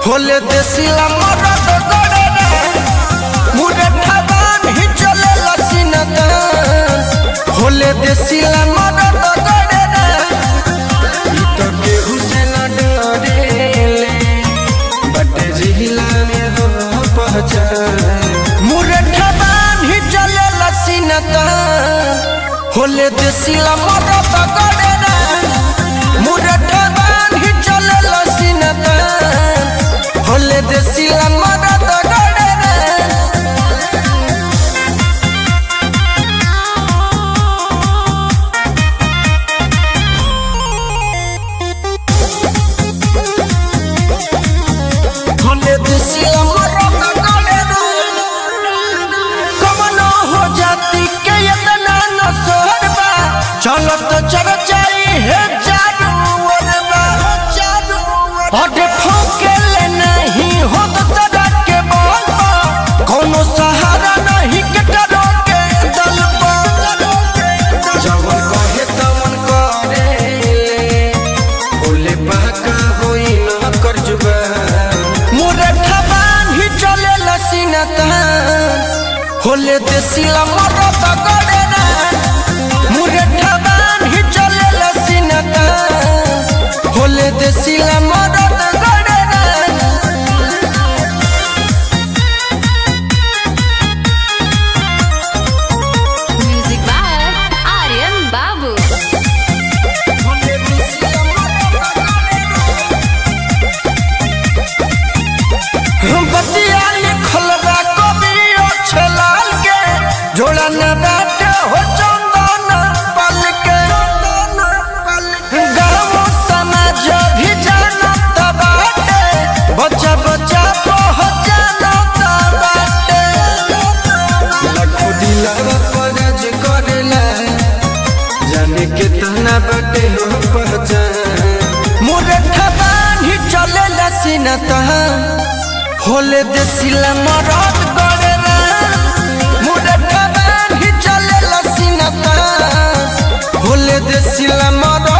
होले देसिला मरद गड़े रे मुरे ठबान ही चले लसीनत होले देसिला मरद गड़े रे ई तो केहू से न डरेले बटे जिहिला में हो पहचान मुरे ठबान ही चले लसीनत होले देसिला मरद गड़े रे मुरे ठबान ही चले लसीनत होले देसिला मरद गड़े रे होले देसिला मरद गड़े रे कमनो हो जाती के इतना न सोहरबा चलो तो चरचाई है जादू वरबा जादू अरे ठोके ले नहीं हो तो सड़क के बोल कोनो सहारा नहीं के करो के दल जवन कहे तवन करे बोले बाका होई न कर जुबा मोरे ठबान ही चले लसीनता होले देसिला मरद गड़े रे मोरे ठबान ही चले लसीनता होले देसिला मरद गड़े रे Music by Aryan Babu. होले देसिला मरद गड़े रे हम बतिया लिखल बा कवि छलाल के जोड़ा न बाटे हो चंदन पल के गाँव समाज भी जानत बाटे बच्चा बच्चा पहुँच जानत बाटे लाखों दिलवा परज करेला जाने के तना बाटे हो पहचान मोरे ठबान ही चले लसीनता होले देसिला मरद गड़े रे मोरे ठबान ही चले लसीनता होले देसिला मरद